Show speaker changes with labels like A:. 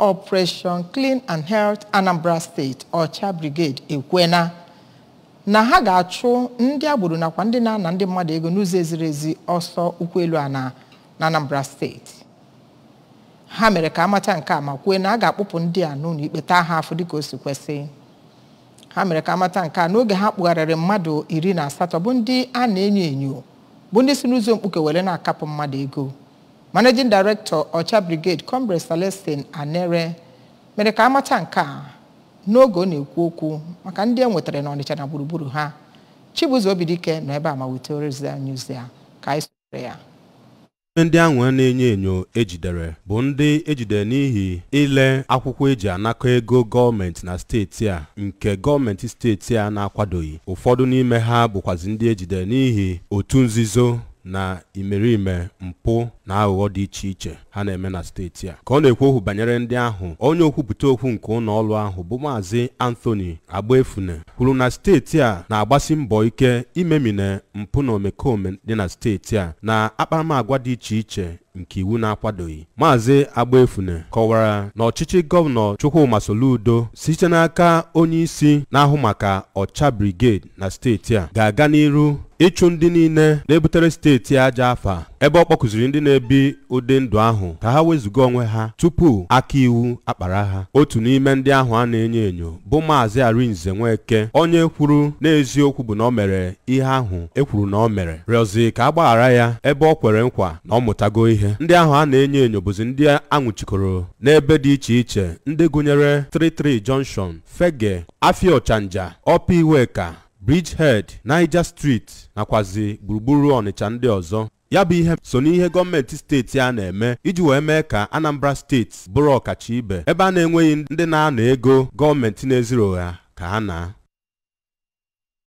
A: Operation Clean and Health Anambra State Ọcha Brigade ekwena na ha ga-achụ ndị agboro nakwa ndị na-ana ndị mmadụ ego n'ụzọ eziri ezi ọsọ ụkwụ elu a na na Anambra steeti ha mere ka amata nke a ma kwue na a ga-akpụpụ ndị a n'ụlọ ikpe taa ha afọ dịka o si kwesị ha mere ka amata nke a n'oge ha kpụgharịrị mmadụ iri na asatọ bụ ndị a na-enyo enyo bụ ndị si n'ụzọ mkpuke were na-akapụ mmadụ ego managing director ọcha brigade comrade celestin anere mere ka amata nke a n'oge ọ na-ekwu okwu maka ndị e nwetara n'ọnịcha na gburugburu ha chibuzo obidike nọ ebe a ma wetara ozi news ya ka anyị sonyere ya
B: ndị ahụ a na-enyo enyo ejidere bụ ndị ejidere n'ihi ile akwụkwọ eji anakọ ego gọọmenti na steeti a nke gọọmenti steeti a na-akwadoghị ụfọdụ n'ime ha bụkwazi ndị ejidere n'ihi otu nzuzo na imerime mpụ na aghụghọ dị iche iche ha na-eme na steeti a ka ọ na-ekwu okwu banyere ndị ahụ onye okwupụta okwu nke ụlọ ọrụ ahụ bụ maazị Anthony Agbaefune kwuru na steeti a na-agbasi mbọ ike imemine mpụ na omekome dị na steeti a na akparamagwa dị iche iche nke iwu na-akwadoghị maazị Agbaefune kọwara na ọchịchị gọvanọ Chukwuma Soludo site n'aka onye isi na-ahụ maka ọcha brigade na steeti a ga-aga n'iru ịchụ ndị niile na-ebutere steeti aja afa ebe ọ kpọkụziri ndị na-ebi ụdị ndụ ahụ ka ha wezụga onwe ha tupu aka iwu akpara ha otu n'ime ndị ahụ a na-enyo enyo bụ maazị Arinze Nweke onye kwuru n'eziokwu bụ na ọ mere ihe ahụ ekwuru na ọ mere rịọzi ka a gbaghara ya ebe ọ kwere nkwa na ọ mụtago ihe ndị ahụ a na-enyo enyo bụzi ndị anwụchikọrọ n'ebe dị iche iche ndị gụnyere 33 Junction Fege Afia Ọchanja Ọpa Iweka Bridgehead Niger Street nakwazi gburugburu Ọnịcha ndị ọzọ ya bụ ihe so n'ihe gọọmenti steeti a na-eme iji wee mee ka Anambra steeti bụrụ ọkacha ibe ebe a na-enweghị ndị na-ana ego gọọmenti na-eziro ha ka ha na